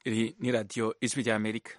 iri ni radiyo ijwi ry'amerika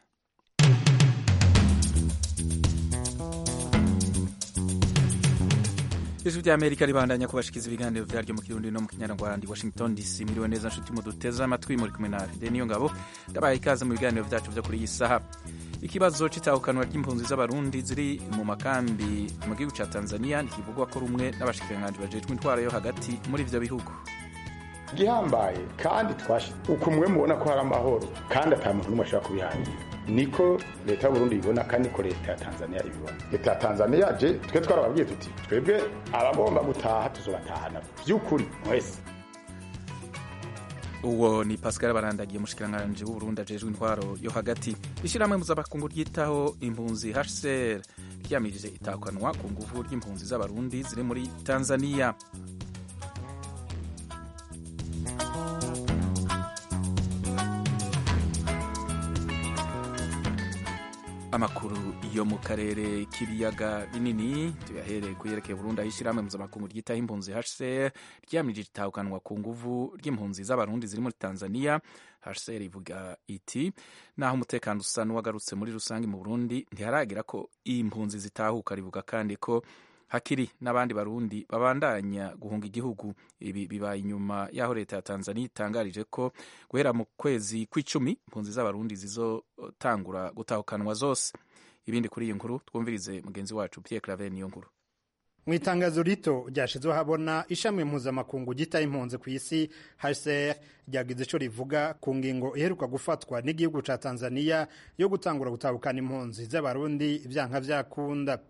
ijwi ry'amerika ribandanya kubashikiza ibiganiro vyaryo mu kirundi no mu kinyarwanda i washington dc miriwe neza nshuti muduteze amatwi muri kumwe na fide niyo ngabo ndabaye ikaze mu biganiro vyacu vyo kuri iyi saha ikibazo c'itahukanwa ry'impunzi z'abarundi ziri mu makambi mu gihugu ca tanzania ntikivugwa ko rumwe n'abashikiranganji bajejwe intwaro yo hagati muri ivyo bihugu gihambaye kandi twashe ukumwe mubona ko hari amahoro kandi ata muntu n'umwe ashobora kubihangira niko leta y'uburundi ibibona kandi niko leta ya tanzania ibibona leta ya tanzania je twe twarababwiye tuti twebwe abagomba gutaha tuzobatahana vy'ukuri mwese uwo ni pascal barandagiye umushikiranganji w'uburundi ajejwe intwaro yo hagati ishyirahamwe mpuzamakungu ryitaho impunzi hcr ryamirije itahukanwa ku nguvu ry'impunzi z'abarundi ziri muri tanzania amakuru yo mu karere k'ibiyaga binini tuyahereye ku yerekeye Burundi aho ishyirahamwe mpuzamakungu ryitaho impunzi HCR ryamirije itahukanwa ku nguvu ry'impunzi z'abarundi ziri muri Tanzania HCR ivuga iti naho umutekano usa n'uwagarutse muri rusange mu Burundi ntiharagira ko iyi mpunzi zitahuka rivuga kandi ko hakiri n'abandi barundi babandanya guhunga igihugu ibi bibaye inyuma y'aho leta ya tanzania itangarije ko guhera mu kwezi kw'icumi impunzi z'abarundi zizotangura gutahukanwa zose ibindi kuri iyi nkuru twumvirize mugenzi wacu pierre claver niyo nkuru mu itangazo rito ryashizweho habona ishami mpuzamakungu ryitaye impunzi ku isi hcr ryagize ico rivuga ku ngingo iheruka gufatwa n'igihugu ca tanzania yo gutangura gutahukana impunzi z'abarundi vyanka vyakunda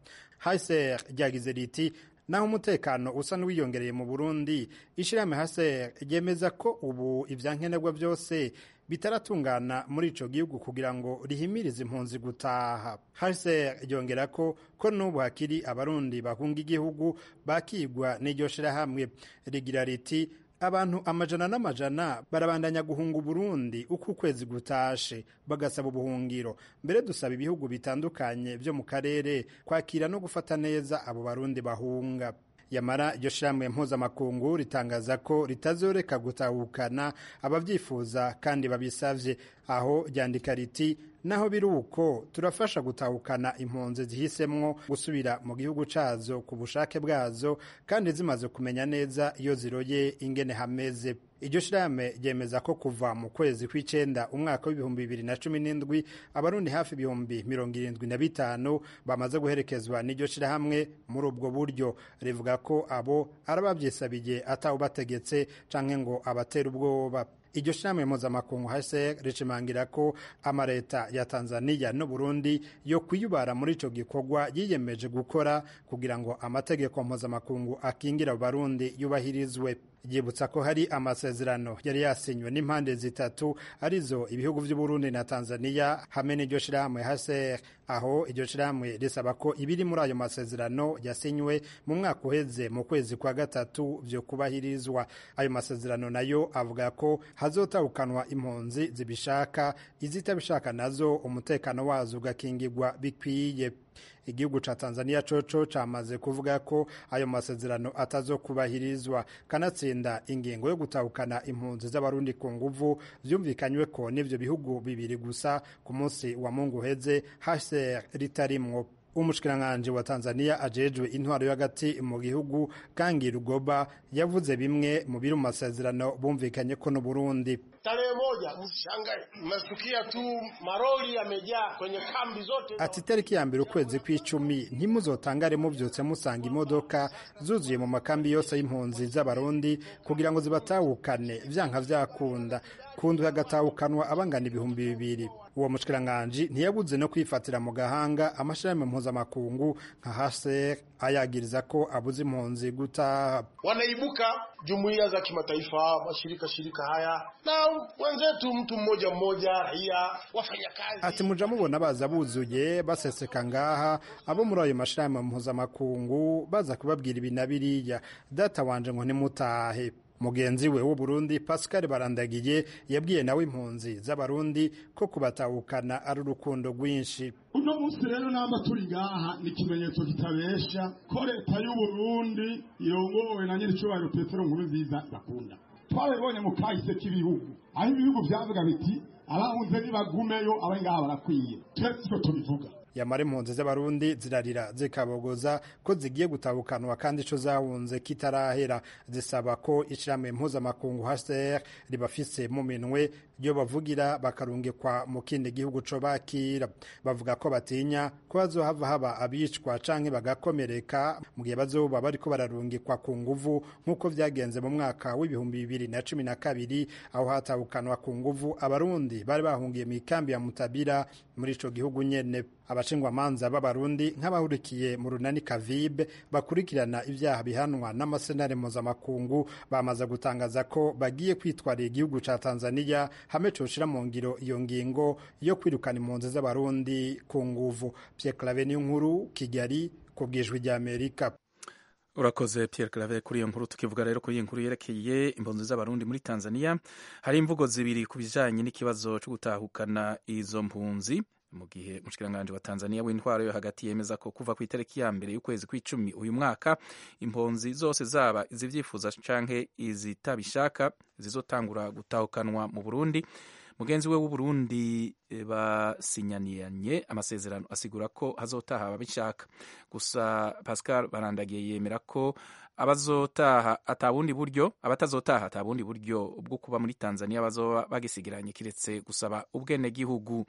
hcr ryagize riti naho umutekano usa n'uwiyongereye mu burundi ishirahamwe hcr ryemeza ko ubu ivyankenerwa vyose bitaratungana muri ico gihugu kugira ngo rihimirize impunzi gutaha hcr ryongera ko ko n'ubu hakiri abarundi bahunga igihugu bakigwa n'iryo shirahamwe rigira riti abantu amajana n'amajana barabandanya guhunga uburundi uko ukwezi gutashe bagasaba ubuhungiro mbere dusaba ibihugu bitandukanye vyo mu karere kwakira no gufata neza abo barundi bahunga yamara iryo shirahamwe mpuzamakungu ritangaza ko ritazoreka gutahukana abavyifuza kandi babisavye aho ryandika riti naho biri uko turafasha gutahukana impunzi zihisemwo gusubira mu gihugu cazo ku bushake bwazo kandi zimaze kumenya neza iyo ziroye ingene hameze iryo shirahamwe ryemeza ko kuva mu kwezi kw'icenda umwaka w'ibihumbi bibiri na cumi n'indwi abarundi hafi ibihumbi mirongo irindwi na bitanu bamaze guherekezwa n'iryo shirahamwe muri ubwo buryo rivuga ko abo arabavyisabiye atawubategetse canke ngo abatera ubwoba iryo shirahamwe mpuzamakungu hcr rishimangira ko amareta ya tanzania n'uburundi yo kwiyubara muri ico gikorwa yiyemeje gukora kugira ngo amategeko mpuzamakungu akingira abarundi yubahirizwe ryibutsa ko hari amasezerano yari yasinywe n'impande zitatu arizo ibihugu vy'uburundi na tanzania hamwe n'iryo shirahamwe hcr aho iryo shirahamwe risaba ko ibiri muri ayo masezerano yasinywe mu mwaka uheze mu kwezi kwa gatatu vyo kubahirizwa ayo masezerano nayo avuga ko hazotahukanwa impunzi zibishaka izitabishaka nazo umutekano wazo ugakingirwa bikwiye igihugu ca Tanzania coco camaze kuvuga ko ayo masezerano atazokubahirizwa kanatsinda ingingo yo gutahukana impunzi z'abarundi ku nguvu vyumvikanywe ko n'ivyo bihugu bibiri gusa ku munsi wa mungu uheze HCR ritarimwo umushikiranganji wa Tanzania ajejwe intwaro yo hagati mu gihugu Kangi Rugoba yavuze bimwe mu biri mu masezerano bumvikanye ko no Burundi Tarehe moja, msishangae, mmesikia tu maroli yamejaa kwenye kambi zote. Ati tariki ya mbere ukwezi kw'icumi ntimuzotangare muvyutse musanga imodoka zuzuye mu makambi yose y'impunzi z'abarundi kugira ngo zibatahukane vyanka vyakunda kundu hagatahukanwa abangana ibihumbi bibiri uwo mushikiranganji ntiyabuze no kwifatira mu gahanga amashirahamwe mpuzamakungu nka HCR ayagiriza ko abuze impunzi gutaha Wanaibuka jumuiya za kimataifa, mashirika shirika haya na wenzetu, mtu mmoja mmoja, raia, wafanyakazi. ati muja mubona baza buzuye baseseka ngaha abo muri ayo mashirahamwe mpuzamakungu baza kubabwira ibi na biriya data wanje ngo ntimutahe mugenzi we w'uburundi pascal barandagiye yabwiye nawe impunzi z'abarundi ko kubatahukana ari urukundo rwinshi uno munsi rero namba turi ngaha ni ikimenyetso kitabesha ko leta y'uburundi irongowe na nyir'icyubahiro petero nkuru nziza bakunda twabibonye mu kahise k'ibihugu aho ibihugu byavuga biti abahunze nibagumeyo abari ngaha barakwiye twese icyo tubivuga yamara impunzi z'abarundi zirarira zikabogoza ko zigiye gutabukanwa kandi ico zahunze kitarahera zisaba ko ishirahamwe mpuzamakungu HCR ribafise mu minwe ryo bavugira bakarungikwa mu kindi gihugu co bakira bavuga ko batinya ko bazohava haba abicwa canke bagakomereka mu gihe bazoba bariko bararungikwa ku nguvu nk'uko vyagenze mu mwaka w'ibihumbi bibiri na cumi na kabiri aho hatabukanwa ku nguvu abarundi bari bahungiye mu ikambi ya mutabira muri ico gihugu nyene abashingwamanza b'abarundi nk'abahurikiye mu runani kavibe bakurikirana ibyaha bihanwa n'amasenare mpuzamakungu bamaze gutangaza ko bagiye kwitwarira igihugu ca tanzania hamwe coshira mu ngiro iyo ngingo yo kwirukana impunzi z'abarundi ku nguvu pierre clave nkuru kigali ku bwijwi rya amerika urakoze Pierre Claver kuri iyo nkuru tukivuga rero kuri iyi nkuru yerekeye impunzi z'abarundi muri Tanzania hari imvugo zibiri ku bijanye n'ikibazo cyo gutahukana izo mpunzi mu gihe umushikiranganji wa Tanzania w'intwaro yo hagati yemeza ko kuva ku itariki ya mbere y'ukwezi kw'icumi uyu mwaka impunzi zose zaba izivyifuza canke izitabishaka zizotangura gutahukanwa mu Burundi mugenzi we w'uburundi basinyanianye amasezerano asigura ko hazotaha ababishaka gusa pascal barandagiye yemera ko abazotaha atabundi buryo abatazotaha atabundi buryo bwo kuba muri tanzania bazoba bagisigiranye kiretse gusaba ubwenegihugu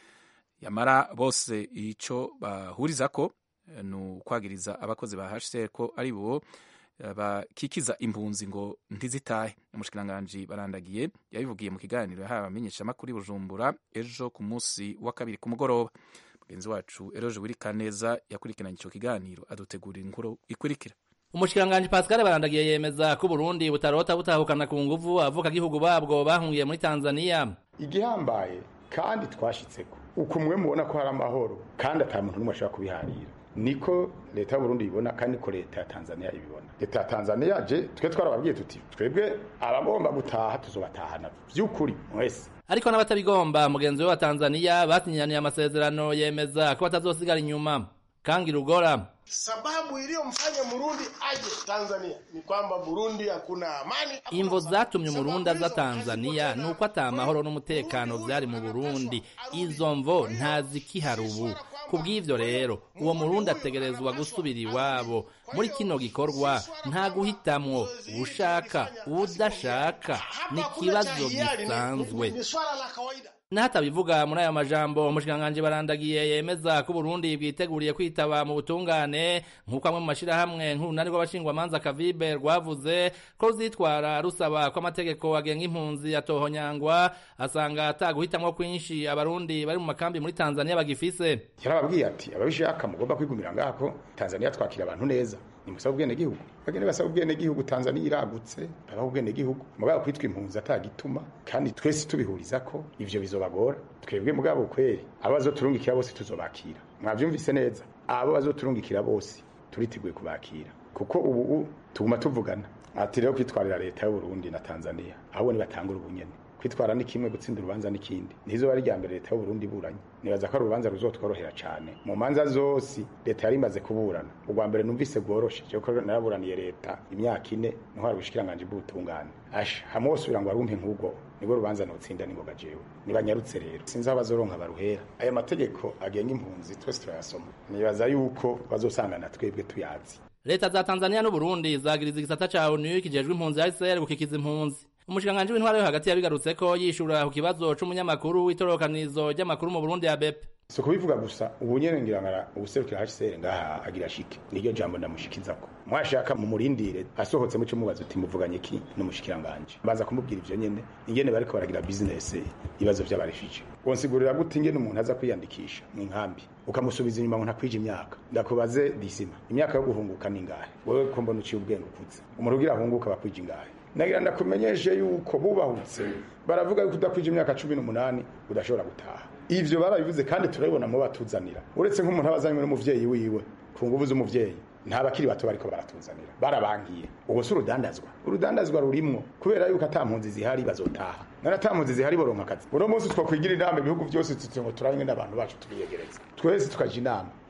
yamara bose ico bahuriza ko ni ukwagiriza abakozi ba hcr ko ari bo bakikiza impunzi ngo ntizitahe umushikiranganji barandagiye yabivugiye mu kiganiro yahawe abamenyeshamakuru bujumbura ejo ku munsi wa kabiri ku mugoroba mugenzi wacu eroje wirikaneza yakurikiranye ico kiganiro adutegurira inkuru ikurikira umushikiranganji pascal barandagiye yemeza ko uburundi butarota butahukana ku nguvu avuka gihugu babwo bahungiye muri tanzania igihambaye kandi twashitseko uko mwe mubona ko hari amahoro kandi ata muntu n'umwe ashobora kubiharira niko leta y'uburundi ibibona kandi niko leta ya tanzania ibibona leta ya tanzania je twe twarababwiye tuti twebwe abagomba gutaha tuzobatahana vy'ukuri mwese ariko n'abatabigomba mugenzi we wa tanzania basinyaniye amasezerano yemeza ko batazosigara inyuma kangi rugora sababu iliyomfanya Murundi aje Tanzania ni kwamba Burundi hakuna amani. imvo zatumye umurundi aza tanzania ni uko ata amahoro n'umutekano vyari mu burundi izo mvo ntazikihari ubu ku bw'ivyo rero uwo murundi ategerezwa gusubira iwabo muri kino gikorwa nta guhitamwo ushaka udashaka ni ikibazo gisanzwe Ni swala la kawaida. n'ahatabivuga muri ayo majambo umushikiranganji barandagiye yemeza ko uburundi bwiteguriye kwitaba mu butungane nk'uko amwe mu mashirahamwe nk'urunani rw'abashingwamanza kavibe rwavuze ko ruzitwara rusaba ko amategeko agenga impunzi yatohonyangwa asanga ataguhitamwo kwinshi abarundi bari mu makambi muri tanzania bagifise yarababwiye ati ababishaka mugomba kwigumira ngaha ko tanzania twakira abantu neza nimusaba ubwenegihugu bagende basaba ubwenegihugu tanzania iragutse babaha ubwenegihugu mugabo kwitwa impunzi atagituma kandi twese tubihuriza ko ivyo bizobagora twebwe mugabo kweri abo bazoturungikira bose tuzobakira mwavyumvise neza abo bazoturungikira bose turiteguye kubakira kuko ubu tuguma tuvugana ati rero kwitwarira leta y'uburundi na tanzania ahubwo nibatangura ubunyene kwitwara ni kimwe gutsinda urubanza n'ikindi nizo bari rya mbere leta y'uburundi iburanye nibaza ko ari urubanza ruzotworohera cyane mu manza zose leta yari imaze kuburana ubwa mbere numvise bworoshe kuko naraburaniye leta imyaka ine ntwara ubushikiranganje bw'ubutungane asha hamwe wose ugira ngo warumpe nk'ubwo nibwo rubanza nutsinda ningoga jewe nibanyarutse rero sinzi aho bazoronka baruhera aya mategeko agenga impunzi twese turayasoma nibaza yuko bazosangana twebwe tuyazi leta za tanzania n'uburundi zagiriza igisata ca onu kijejwe impunzi hcr gukikiza impunzi umushikiranganji w'intwaro yo hagati yabigarutse ko yishura ku kibazo c'umunyamakuru w'itororokanizo ry'amakuru mu burundi ya bepe si kubivuga gusa ubu nyene ngira ngara ubuserukira hcr ngaha agira shike niryo jambo ndamushikizako mwashaka mumurindire asohotse muco mubaza uti muvuganye ki n'umushikiranganje baza kumubwira ivyo nyene ingene bariko baragira business ibibazo vy'abarefije wonsigurira gute ingene umuntu aza kwiyandikisha mu nkambi ukamusubiza inyuma ngo ntakwije imyaka ndakubaze disima imyaka yo guhunguka ni ngahe wewe ko mbona uciye ubwenge ukuze umuntu ugira ahunguka bakwije ingahe nagira ndakumenyeshe yuko bubahutse baravuga yuko udakwije imyaka cumi n'umunani udashobora gutaha ivyo barabivuze kandi turabibona mu batuzanira uretse nk'umuntu aba azanywe n'umuvyeyi wiwe ku nguvu z'umuvyeyi nta bakiri bato bariko baratuzanira barabangiye ubu si urudandazwa urudandazwa rurimwo kubera yuko ata mpunzi zihari bazotaha none ata mpunzi zihari boronka akazi uno munsi twokwigira inama ibihugu vyose tuti ngo turanywe n'abantu bacu tubiyegereza twese tukaja inama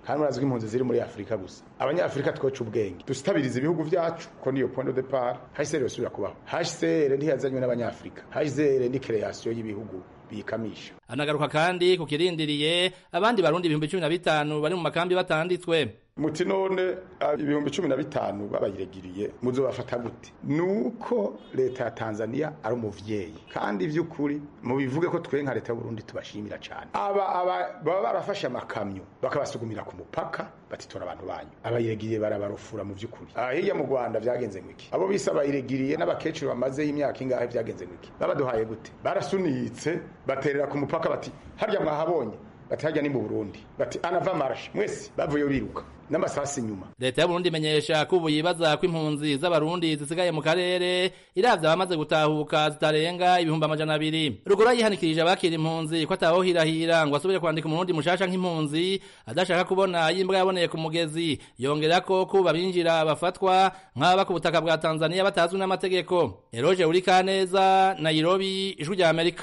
kandi murazi ko impunzi ziri muri afurika gusa abanyafurika twoca ubwenge dusitabiriza ibihugu vyacu ko niyo point de depart hcr yosubira kubaho hcr ntiyazanywe n'abanyafurika hcr ni kreation y'ibihugu bikamisha anagaruka kandi ku kirindiriye abandi barundi ibihumbi cumi na bitanu bari mu makambi batanditswe muti none ibihumbi cumi na bitanu babayiregiriye muzobafata gute nuko leta ya tanzania ari umuvyeyi kandi vy'ukuri mubivuge ko twe nka leta y'uburundi tubashimira cane aba aba baba barafashe amakamyo bakabasugumira ku mupaka batitora abantu banyu abayiregiriye barabarufura mu vy'ukuri hirya mu rwanda vyagenze ngwiki abo bise abayiregiriye n'abakecuru bamazeho imyaka ingahe vyagenze ngwiki babaduhaye gute barasunitse baterera ku mupaka bati harya mwahabonye bati harya ni mu burundi bati anava marashe mwese bavuyeyo biruka n'amasasi inyuma leta y'uburundi imenyesha ko ubu yibaza ko impunzi z'abarundi zisigaye mu karere iravye abamaze gutahuka zitarenga ibihumbi amajana abiri ruguru yihanikirije abakira impunzi ko atawohirahira ngo asubire kwandika umurundi mushasha nk'impunzi adashaka kubona yimbwa yaboneye ku mugezi yongera ko kuba binjira bafatwa nk'aba ku butaka bwa tanzania batazwi n'amategeko eroje uri kaneza nairobi ijwi rya amerika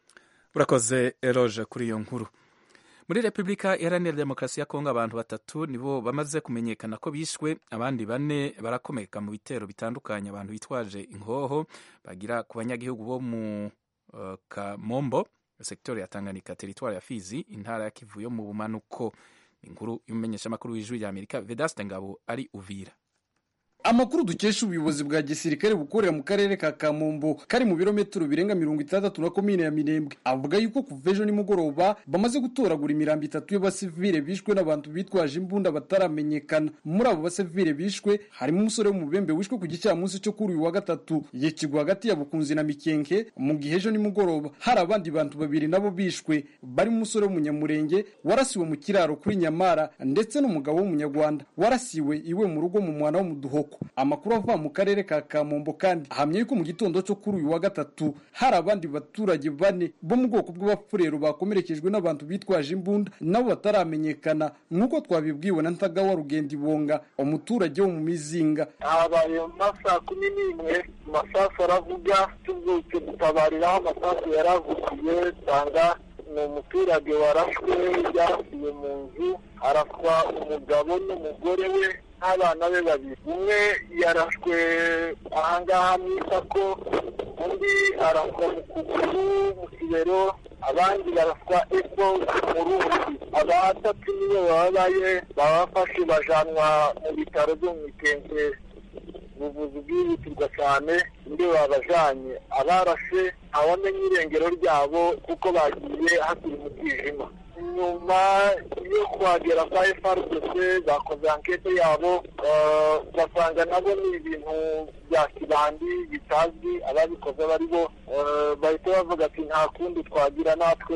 urakoze eroje kuri iyo nkuru muri repubulika iharanira demokarasi ya kongo abantu batatu nibo bamaze kumenyekana ko bishwe abandi bane barakomeka mu bitero bitandukanye abantu bitwaje inkoho bagira ku banyagihugu bo mu uh, kamombo sektori ya tanganyika teritwari ya fizi intara ya kivu yo mu bumanuko inkuru y'umumenyeshamakuru w'ijwi rya amerika vedaste ngabo ari uvira amakuru dukesha ubuyobozi bwa gisirikare bukorera mu karere ka kamombo kari mu birometero birenga mirongo itandatu na komine ya minembwe avuga yuko kuva ejo nimugoroba bamaze gutoragura imirambo itatu y'abasivile bishwe n'abantu bitwaje imbunda bataramenyekana muri abo basivile bishwe harimo umusore w'umubembe wishwe ku gicamunsi cyo kuri uyu wa gatatu yicigwa hagati ya bukunzi na mikenke mu gihe ejo nimugoroba hari abandi bantu babiri nabo bishwe barimo umusore w'umunyamurenge warasiwe mu kiraro kuri nyamara ndetse n'umugabo w'umunyarwanda warasiwe iwe mu rugo mu mwana wo mu duhoko amakuru ava mu karere ka kamombo kandi ahamya yuko mu gitondo cyo kuri uyu wa gatatu hari abandi baturage bane bo mu bwoko bw'abafurero bakomerekejwe n'abantu bitwaje imbunda nabo bataramenyekana nk'uko twabibwiwe na ntagawa rugenda ibonga umuturage wo mu mizinga habaye mu masaha kumi n'imwe amasasu aravuga tubyutse dutabarira aho amasasu yaravugiye usanga ni umuturage warashwe yasiye mu nzu araswa umugabo n'umugore we n'abana be babiri umwe yarashwe ahangaha mu isako undi araswa mu kuguru mu kibero abandi baraswa epfo mu rundi abatatu nibo babaye babafashe bajanwa mu bitaro byo mu itente ubuvuzi bwihutirwa cyane ndi babajanye abarashe ntawamenya irengero ryabo kuko bagiye hakiri mu bwijima nyuma yo kuhagera kwa FRDC bakoze ankete yabo basanga nabo ni ibintu bya kibandi bitazwi ababikoze bari bo bahita bavuga ati nta kundi twagira natwe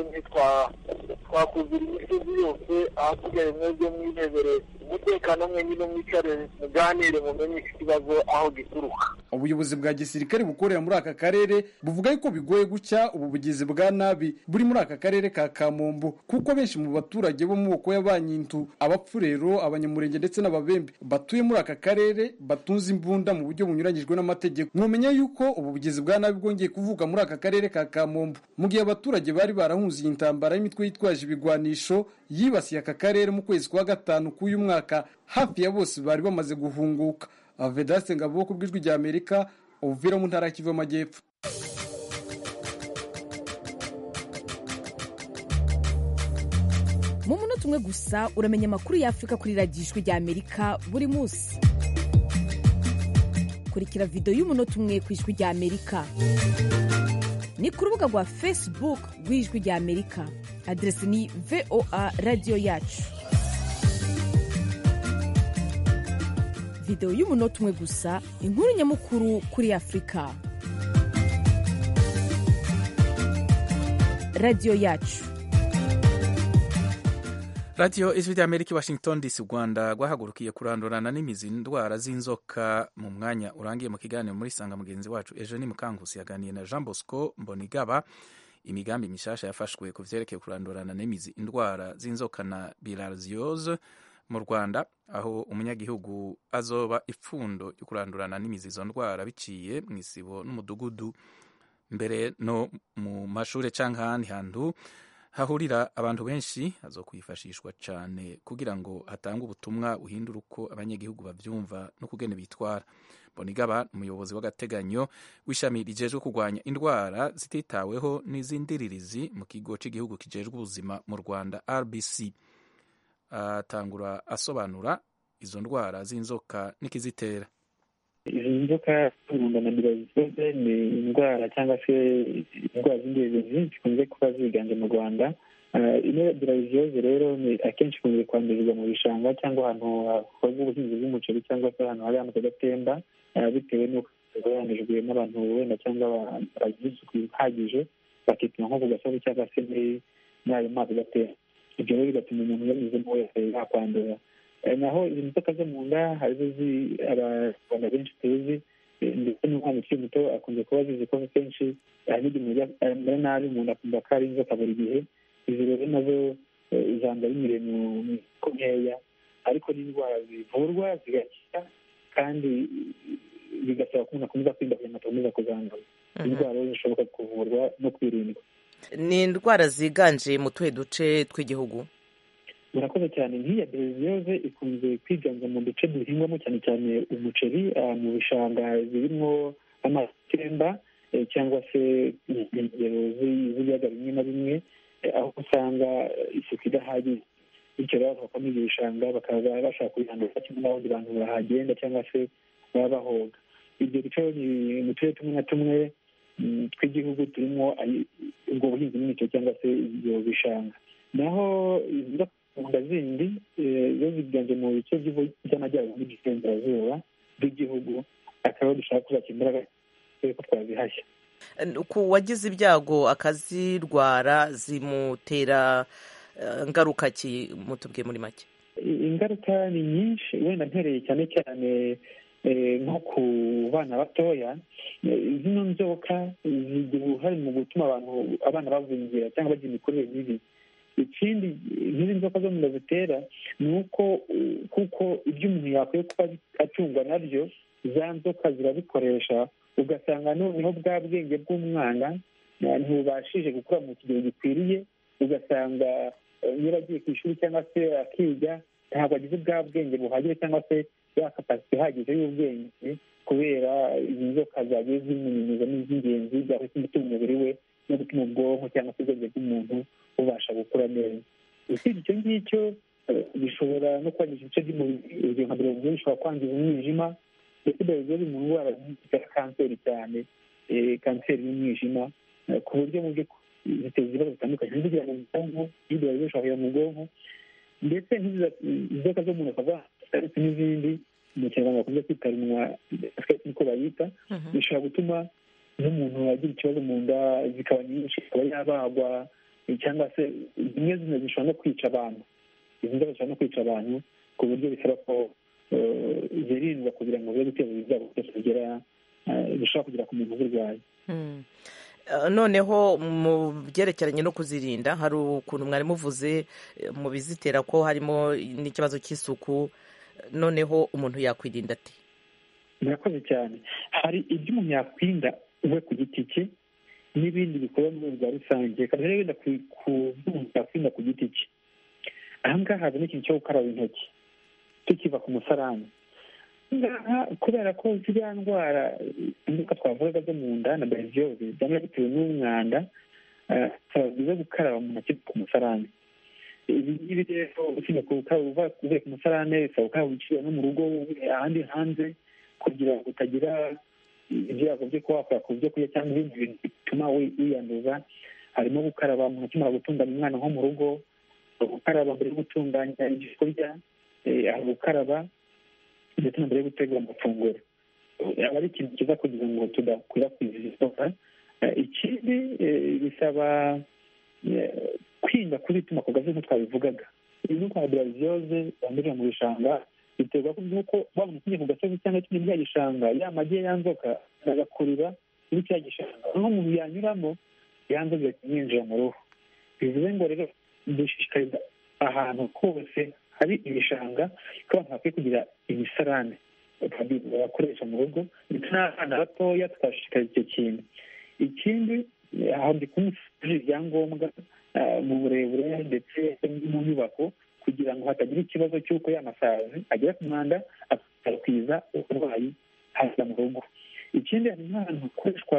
ntitwakuzura imisozi yose ahasigaye mwebwe mwihebere umutekano mwenyine mwicare muganire mumenye iki kibazo aho gituruka ubuyobozi bwa gisirikare bukorera muri aka karere buvuga yuko bigoye gucya ubu bugizi bwa nabi buri muri aka karere ka kamombo kuko benshi mu baturage bo mu moko y'abanyintu abapfurero abanyamurenge ndetse n'ababembe batuye muri aka karere batunze imbunda mu buryo bunyuranyijwe n'amategeko mwamenya yuko ubu bugizi bwa nabi bwongeye kuvuka muri aka karere ka kamombo mu gihe abaturage bari barahunze iyi ntambara y'imitwe yitwaje ibigwanisho yibasiye aka karere mu kwezi kwa gatanu k'uyu mwaka hafi ya bose bari bamaze guhunguka vedaste ngabo ku bw'ijwi rya amerika ubuvira mu ntara y'Kivu y'amajyepfo mu munota umwe gusa uramenya amakuru y'afurika kuri radiyo ijwi rya amerika buri munsi kurikira videwo y'umunota umwe ku ijwi rya amerika ni ku rubuga rwa facebook rw'ijwi rya amerika aderesi ni voa radiyo yacu videwo y'umunota umwe gusa inkuru nyamukuru kuri afurika radiyo yacu radiyo ijwi rya amerika washington dc rwanda rwahagurukiye kurandurana n'imizi ndwara z'inzoka mu mwanya urangiye mu kiganiro muri sanga mugenzi wacu ejo ni mukangusi yaganiye na jean bosco mbonigaba imigambi mishasha yafashwe ku vyerekeye kurandurana n'imizi indwara z'inzoka na bilharziose mu rwanda aho umunyagihugu azoba ipfundo ryo kurandurana n'imizi izo ndwara biciye mu isibo n'umudugudu mbere no mu mashure canke ahandi hantu hahurira abantu benshi hazokwifashishwa cyane kugira ngo hatangwe ubutumwa buhindura uko abanyagihugu bavyumva no kugene bitwara bonigaba umuyobozi w'agateganyo w'ishami rijejwe kurwanya indwara zititaweho n'iz'indiririzi mu kigo cy'igihugu kijejwe ubuzima mu rwanda rbc atangura asobanura izo ndwara z'inzoka n'ikizitera izi nzoka z'umunda na mirozitoze ni indwara cyangwa se indwara z'indiririzi zikunze kuba ziganje mu rwanda ino dirayizioze rero ni akenshi ikunze kwandurizwa mu bishanga cyangwa ahantu hakorwa ubuhinzi bw'umuceri cyangwa se ahantu hari amazi adatemba bitewe n'uko yandujwe n'abantu wenda cyangwa bagize isuku ihagije bakituma nko ku gasozi cyangwa se muri ayo mazi adatemba ibyo rero bigatuma umuntu yanyuzemo wese yakwandura naho izi nzoka zo mu nda harizo abanyarwanda benshi tuzi ndetse n'umwana ukiri muto akunze kuba azizi ko kenshi hari n'igihe amera nabi umuntu akumva ko ari inzoka buri gihe izi rero nazo zanga binyuriye mu miko nkeya ariko n'indwara zivurwa zigakira kandi bigasaba ko umuntu akomeza kwirinda kugira ngo atakomeza kuzandura indwara zishoboka kuvurwa no kwirindwa ni indwara ziganje mu tuhe duce tw'igihugu murakoze cyane nk'iya bereziyoze ikunze kwiganja mu duce duhingwamo cyane cyane umuceri mu bishanga birimo amazi atemba cyangwa se inkengero z'ibiyaga bimwe na bimwe aho usanga isuku idahagije bityo rero bakavamo ibyo bishanga bakaba bashaka kubihandura kimwe n'abandi bantu bahagenda cyangwa se baba bahoga ibyo bice ni mu turere tumwe na tumwe tw'igihugu turimo ubwo buhinzi n'imicyo cyangwa se ibyo bishanga naho inda zindi zo ziganje mu bice by'amajyaruguru n'iburengerazuba bw'igihugu akaba dushaka kuzakira imbaraga ko twazihashya ku wagize ibyago akazirwara zimutera ngaruka ki mutubwiye muri make ingaruka ni nyinshi wenda mpereye cyane cyane nko ku bana batoya zino nzoka zigira uruhare mu gutuma abantu abana bagwingira cyangwa bagira imikurire mibi ikindi nk'izi nzoka zo mu nda zitera ni uko kuko ibyo umuntu yakwiye kuba acungwa nabyo za nzoka zirabikoresha ugasanga noneho bwa bwenge bw'umwana ntibubashije gukura mu kigero gikwiriye ugasanga niba agiye ku ishuri cyangwa se akiga ntabwo agize bwa bwenge buhagije cyangwa se ya kapasite ihagije y'ubwenge kubera izi nzoka zagiye zimunyunyuza n'iz'ingenzi byahise gutuma umubiri we no gutuma ubwonko cyangwa se ubwenge bw'umuntu bubasha gukura neza usibye icyo ngicyo bishobora no kwangiza ibice by'umubiri urugero nka mirongo ine bishobora kwangiza umwijima ndetse biba biri mu ndwara zitera kanseri cyane kanseri y'umwijima ku buryo mu by'ukuri ziteza ibibazo bitandukanye zigera mu bwonko n'ibyo bishobora kujya mu bwonko ndetse inzoka zo mu nda zikaba ndetse n'izindi mu kinyarwanda bakunze kwita runwa niko bayita bishobora gutuma n'umuntu agira ikibazo mu nda zikaba nyinshi ikaba yabagwa cyangwa se zimwe zimwe zishobora no kwica abantu izi nzoka zishobora no kwica abantu ku buryo bisaba ko zirindwa kugira ngo bibe guteza ibyago byose bigera bishobora kugera ku muntu uzirwaye noneho mu byerekeranye no kuzirinda hari ukuntu mwari muvuze mu bizitera ko harimo n'ikibazo cy'isuku noneho umuntu yakwirinda ati murakoze cyane hari ibyo umuntu yakwirinda we ku giti cye n'ibindi bikorwa mu rwego rwa rusange kandi rero wenda ku byo umuntu yakwirinda ku giti cye aha ngaha hazamo ikintu cyo gukaraba intoki tukiva ku musarani ngaha kubera ko ziriya ndwara inzoka twavugaga zo mu nda na bereziyoze byaba bitewe n'umwanda bisaba byiza gukaraba mu ntoki ku musarani ibi ngibi rero usibye gukaraba uvuye ku musarane bisaba gukaraba uciye no mu rugo ahandi hanze kugira ngo utagira ibyago byo kuba wakora ku byo kurya cyangwa ibindi bintu bituma wiyanduza harimo gukaraba umuntu akimara gutunganya umwana nko mu rugo gukaraba mbere yo gutunganya ibyo kurya hari gukaraba ndetse na mbere yo gutegura amafunguro aba ari ikintu cyiza kugira ngo tudakwirakwiza izi nzoka ikindi bisaba kwirinda kuzituma ku gazi nk'uko twabivugaga iyi ni kwa biraziyoze zandurira mu bishanga biterwa n'uko wabona ukinye ku gasozi cyangwa kimwe muri ya gishanga ya magi ya nzoka agakurira muri cya gishanga aho umuntu yanyuramo ya nzoka igahita mu ruhu bivuze ngo rero dushishikariza ahantu hose hari ibishanga ko abantu bakwiye kugira imisarane bakoresha mu rugo ndetse n'abana batoya twashishikariza icyo kintu ikindi aho ndi kumusuje ibyangombwa mu burebure ndetse mu nyubako kugira ngo hatagira ikibazo cy'uko ya masazi agera ku mwanda agakwiza uburwayi haza mu rugo ikindi hari nk'ahantu hakoreshwa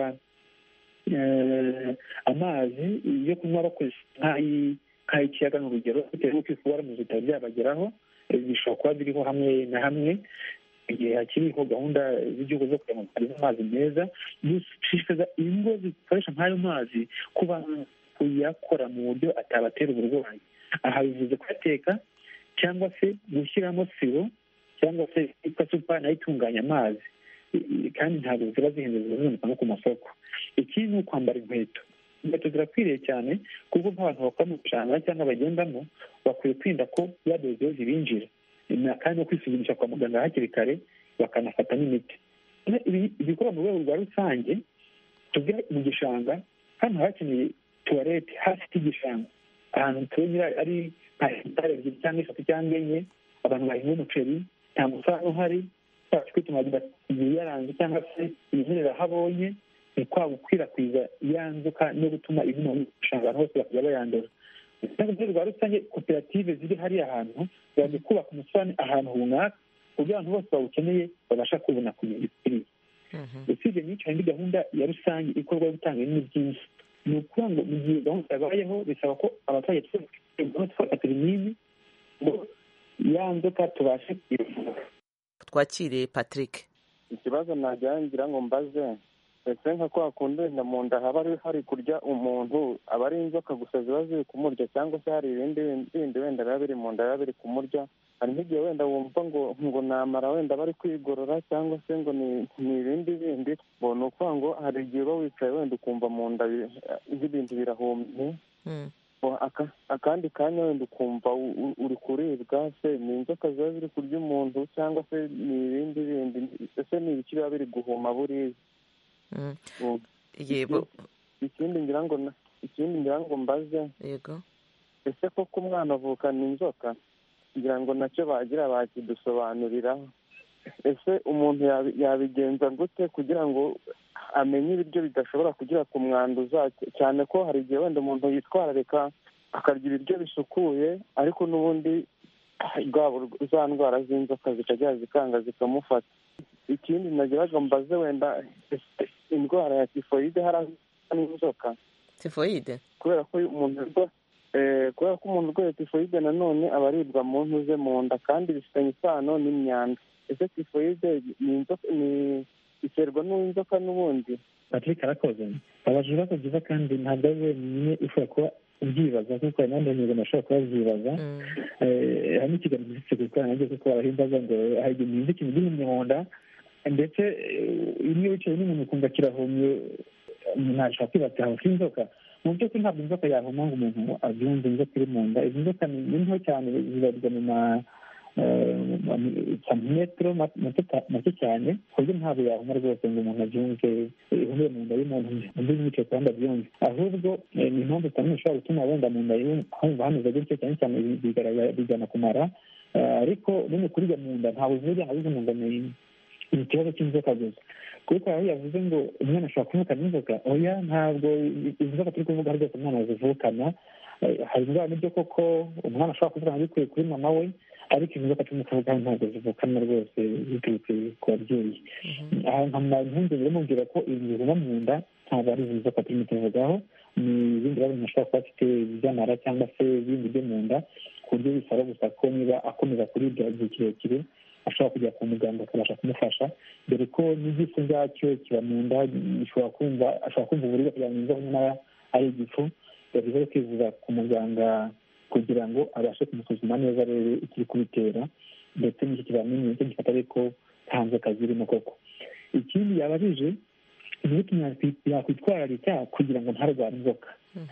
amazi yo kunywa bakoresha nk'ay'ikiyaga ni urugero bitewe n'uko ifu waramuze bitari byabageraho bishobora kuba biriho hamwe na hamwe igihe hakiriho gahunda z'igihugu zo kugira ngo hariho amazi meza dushishikariza ingo zikoresha nk'ayo mazi kuba kuyakora mu buryo atabatera uburwayi aha bivuze kuyateka cyangwa se gushyiramo siro cyangwa se yitwa supa nayo itunganya amazi kandi ntabwo ziba zihenze ziboneka no ku masoko ikindi ni ukwambara inkweto inkweto zirakwiriye cyane kuko nk'abantu bakora mu bishanga cyangwa bagendamo bakwiye kwirinda ko yadozeho zibinjira kandi no kwisuzumisha kwa muganga hakiri kare bakanafata n'imiti ibikorwa mu rwego rwa rusange tuvuge mu gishanga hano hakeneye tuwarete hafi y'igishanga ahantu tunyura ari nka hegitari ebyiri cyangwa eshatu cyangwa enye abantu bahinga umuceri nta musaruro uhari twacu kwituma igihe yaranze cyangwa se imimerere aho abonye ni kwa gukwirakwiza ya nzoka no gutuma ibino mu gishanga hose bakajya bayandura mu rwego rwa rusange koperative ziri hariya hantu zimaze kubaka umusarane ahantu runaka kugira abantu bose bawukeneye babasha kubona ku bintu bikwiriye usibye n'icyo hari indi gahunda ya rusange ikorwa yo gutanga ibintu byinshi ni ukuvuga ngo mu gihe gahunda yabayeho bisaba ko abaturage twese tufata ibinini ngo ya nzoka tubashe kuyivura twakire patrick ikibazo nagira ngo mbaze ese nka kwa kundi wenda mu nda haba hari kurya umuntu aba ari inzoka gusa ziba ziri kumurya cyangwa se hari ibindi bindi wenda biba biri mu nda biba biri kumurya hari nk'igihe wenda wumva ngo ngo namara wenda bari kwigorora cyangwa se ngo ni ibindi bindi ngo ni ukuvuga ngo hari igihe uba wicaye wenda ukumva mu nda nk'ibintu birahumye akandi kanya wenda ukumva uri kuribwa se ni inzoka ziba ziri kurya umuntu cyangwa se ni ibindi bindi ese ni ibiki biba biri guhuma buriya yego ikindi ngira ngo ikindi ngira ngo mbaze yego ese koko umwana avukana inzoka ngira ngo nacyo bagira bakidusobanuriraho ese umuntu yabigenza gute kugira ngo amenye ibiryo bidashobora kugira ku mwanduza cyane ko hari igihe wenda umuntu yitwararika akarya ibiryo bisukuye ariko n'ubundi za ndwara z'inzoka zikajya zikanga zikamufata ikindi nagiraga mbaze wenda indwara ya tifoyide hari n'inzoka tifoyide kubera ko umuntu kubera ko umuntu urwaye tifoyide nanone aba aribwa mu ntu ze mu nda kandi bifitanye isano n'imyanda ese tifoyide ni inzoka ni iterwa n'inzoka n'ubundi patrick arakoze abaje ibibazo byiza kandi ntabwo ari wenyine ushobora kuba ubyibaza kuko hari n'abandi banyarwanda bashobora kuba babyibaza hari n'ikiganiro gisitse ku ikoranabuhanga kuko barahimbaza ngo hari igihe umuntu ikintu gihumye mu nda ndetse iyo wicaye n'umuntu ukumva kirahumye ntashobora kwibaza hafi inzoka mu by'ukuri ntabwo inzoka yahuma ngo umuntu abyumve inzoka iri mu nda izi nzoka ni nto cyane zibarirwa mu ma santimetero make cyane ku buryo ntabwo yahuma rwose ngo umuntu abyumve ihumure mu nda y'umuntu undi yicaye ku ruhande abyumve ahubwo ni impamvu zitandukanye zishobora gutuma wenda mu nda humva hameze gutyo cyane cyane bigana kumara ariko bene kurya mu nda ntabwo zirya nka bize mu nda ni ikibazo cy'inzoka gusa kuko aho yavuze ngo umwana ashobora kuvukana inzoka oya ntabwo izi nzoka turi kuvuga rwose umwana zivukana hari indwara n'ibyo koko umwana ashobora kuvukana bikuye kuri mama we ariko izi nzoka turimo kuvugaho ntabwo zivukana rwose ziturutse ku babyeyi aha nkamara impungenge bamubwira ko ibintu bivuma mu nda ntabwo ari izi nzoka turimo tuvugaho ni ibindi bibazo umuntu ashobora kuba afite iby'amara cyangwa se ibindi byo mu nda ku buryo bisaba gusa ko niba akomeza kuribwa igihe kirekire ashobora kujya kwa muganga akabasha kumufasha dore ko n'igifu ubwacyo kiba mu nda gishobora kumva ashobora kumva uburibwe kugira ngo yumve nyamara ari igifu yavuze kwivuza ku muganga kugira ngo abashe kumusuzuma neza arebe ikiri kubitera ndetse n'icyo kizamini nicyo gifata ariko nta nzoka zirimo koko ikindi yabajije ni uko yakwitwararika kugira ngo ntarware inzoka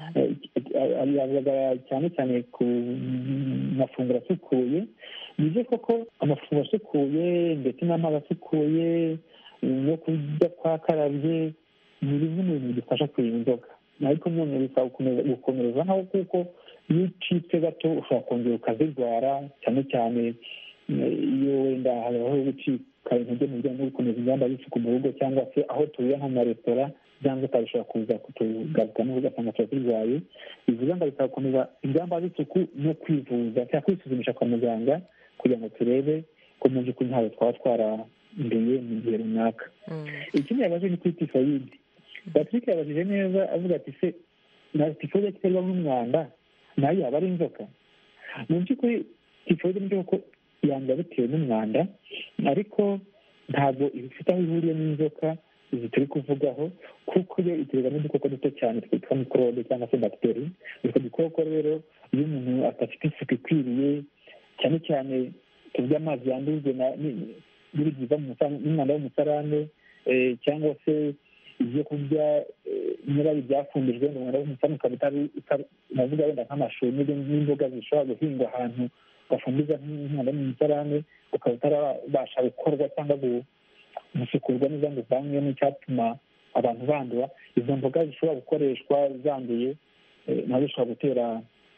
yavugaga cyane cyane ku mafunguro asukuye ni byo koko amafunguro asukuye ndetse n'amazi asukuye no kurya kwakarabye ni bimwe mu bintu bidufasha kwirinda inzoka ariko none bisaba gukomerezaho kuko iyo ucitse gato ushobora kongera ukazirwara cyane cyane iyo wenda habaho gucika intege mu bijyanye no gukomeza ingamba z'isuku mu rugo cyangwa se aho tuvuye nko mu maresitora za nzoka zishobora kuza kutugaruka n'ubwo ugasanga tuba turwaye bivuga ngo bisaba gukomeza ingamba z'isuku no kwivuza cyangwa kwisuzumisha kwa muganga kugira ngo turebe ko mu by'ukuri ntabwo twaba twaranduye mu gihe runaka ikindi yabaje ni kuri tifoyide patrick yabajije neza avuga ati se na tifoyide iterwa n'umwanda nayo yaba ari inzoka mu by'ukuri tifoyide ni ko yandura bitewe n'umwanda ariko ntabwo ifite aho ihuriye n'inzoka izi turi kuvugaho kuko yo iterwa n'udukoko duto cyane twitwa mikorobe cyangwa se bagiteri utwo dukoko rero iyo umuntu adafite isuku ikwiriye cyane cyane tuvuge amazi yandujwe n'ibiva n'umwanda w'umusarane cyangwa se ibyo kurya niba ari ibyafumbijwe ngo umwanda w'umusarane ukaba utari navuga wenda nk'amashu n'imboga zishobora guhingwa ahantu gafumbiza nk'umwanda w'umusarane ukaba utarabasha gukorwa cyangwa gusukurwa neza ngo uvanwe n'icyatuma abantu bandura izo mboga zishobora gukoreshwa zanduye nazo zishobora gutera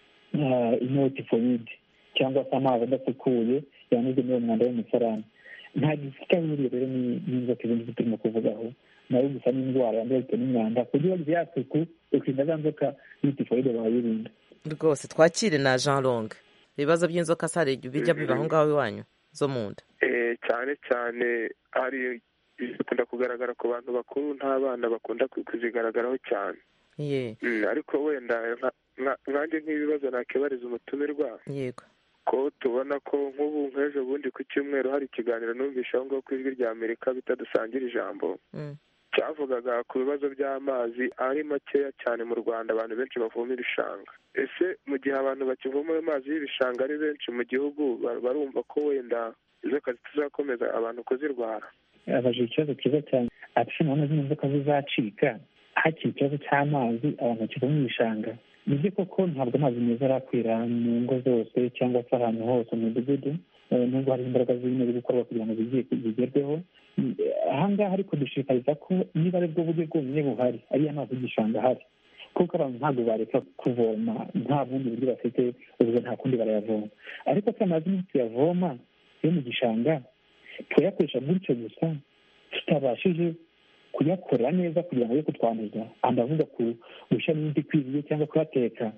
inotifoyide cyangwa se amazi adasukuye yanyuze muri uwo mwanda w'umusarane nta gifite aho ihuriye rero n'inzoka izindi turimo kuvugaho nayo gusa n'indwara yandura bitewe n'umwanda kugira ngo ya suku ukirinda za nzoka n'itifoyide wayirinda rwose twakire na jean long ibibazo by'inzoka sare bijya biba aho ngaho iwanyu zo mu nda cyane cyane hari bikunda kugaragara ku bantu bakuru n'abana bakunda kuzigaragaraho cyane ariko wenda nkanjye nk'ibibazo nakibariza umutumirwa yego ko tubona ko nk'ubu nk'ejo bundi ku cyumweru hari ikiganiro numvishe aho ngaho ku ijwi rya amerika bitadusangira ijambo cyavugaga ku bibazo by'amazi ari makeya cyane mu rwanda abantu benshi bavoma ibishanga ese mu gihe abantu bakivoma ayo mazi y'ibishanga ari benshi mu gihugu barumva ko wenda inzoka zitazakomeza abantu kuzirwara abajije ikibazo cyiza cyane ati none zino nzoka zizacika hakiri ikibazo cy'amazi abantu bakivoma ibishanga ni byo koko ntabwo amazi meza arakwira mu ngo zose cyangwa se ahantu hose mu midugudu nubwo hari imbaraga zirimo ziri gukorwa kugira ngo zigerweho ahangaha ariko dushishikariza ko niba ari bwo buryo bwonyine buhari ariyo amazi y'igishanga ahari kuko abantu ntabwo bareka kuvoma nta bundi buryo bafite ubwo nta kundi barayavoma ariko se amazi niyo tuyavoma yo mu gishanga tuyakoresha gutyo gusa tutabashije kuyakorera neza kugira ngo ye kutwanduza ndavuga ku gushyiramo imiti ikwiriye cyangwa kuyateka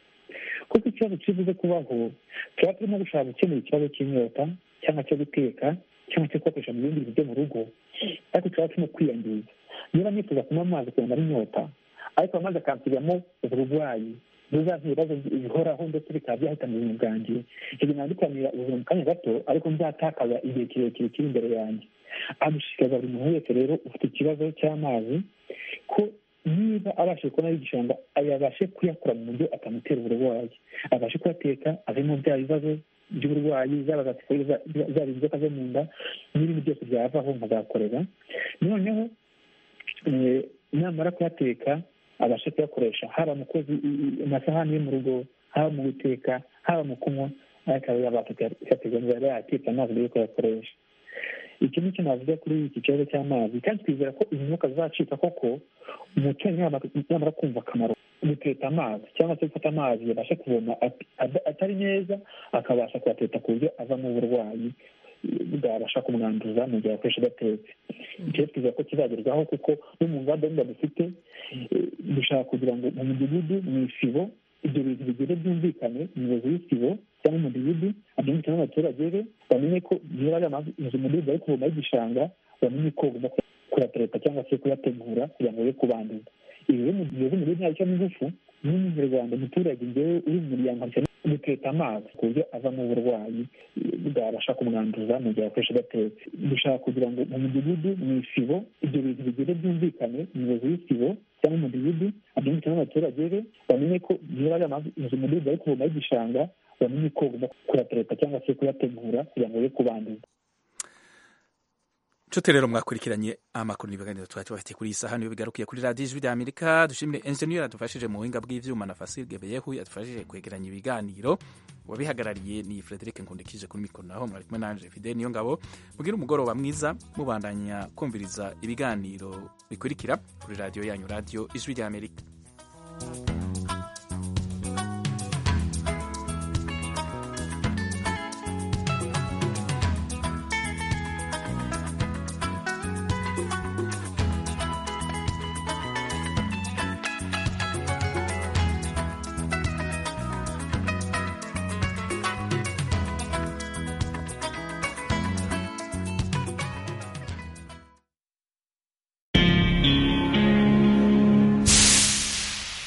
kuko ikibazo kibuze kubaho tuba turimo gushaka gukemura ikibazo cy'inyota cyangwa cyo guteka cyangwa cyo kuyakoresha mu bindi bintu byo mu rugo ariko tuba turimo kwiyangiza niba nifuza kunywa amazi kugira ngo ari inyota ariko amazi akansigamo uburwayi buzaza ibibazo bihoraho ndetse bikaba byahitana ubuzima bwanjye ibyo nandikwanira ubuzima mu kanya gato ariko nzatakaza igihe kirekire kiri imbere yanjye agushishikariza buri muntu wese rero ufite ikibazo cy'amazi ko niba abashije kubona igishanga yabashe kuyakora mu buryo atamutera uburwayi abashe kuyateka avemo bya bibazo by'uburwayi zaba zaba inzoka zo mu nda n'ibindi byose byavaho nkazakorera noneho namara kuyateka abashe kuyakoresha haba mu koza amasahani yo mu rugo haba mu guteka haba mu kunywa ariko aba yabasha kuyateka ngo yaba yatetse amazi mbere yo kuyakoresha iki ni cyo navuga kuri iki kibazo cy'amazi kandi twizera ko izi nzoka zizacika koko umuturanyi yamara kumva akamaro guteta amazi cyangwa se gufata amazi yabasha kuvoma atari neza akabasha kuyateta ku buryo avamo uburwayi bwabasha kumwanduza mu gihe akoresha adatetse icyo twizera ko kizagerwaho kuko no mu ngamba nda dufite dushaka kugira ngo mu midugudu mu isibo ibyo bintu bigere byumvikane umuyobozi w'isibo cyangwa umudugudu abyumvikane n'abaturage be bamenye ko niba ari amazi inzu umudugudu ari kuvoma y'igishanga bamenye ko bagomba kuyatereka cyangwa se kuyategura kugira ngo ye kubanduza ibi rero mu gihe umudugudu ntabwo cyangwa ingufu n'umunyarwanda umuturage ngewe uri mu muryango guteta amazi ku buryo avamo uburwayi bwabasha kumwanduza mu gihe akoresha adatetse dushaka kugira ngo mu mudugudu mu isibo ibyo bintu bigere byumvikane umuyobozi w'isibo cyangwa umudugudu abyumvikane n'abaturage be bamenye ko niba ari amazi inzu umudugudu ari kuvoma y'igishanga bamenye ko bagomba kuyatereka cyangwa se kuyategura kugira ngo ye kubanduza nshuti rero mwakurikiranye amakuru n'ibiganiro twari tubafitiye kuri iyi saha niyo bigarukiye kuri radiyo ijwi rya amerika dushimire enjeniyeri yadufashije mu buhinga bw'ibyuma na fasile gebeyehu yadufashije kwegeranya ibiganiro wabihagarariye ni frederic nkundikije kuri mikoro naho mwari kumwe nanje fide niyo ngabo mubwire umugoroba mwiza mubandanya kumviriza ibiganiro bikurikira kuri radiyo yanyu radiyo ijwi rya amerika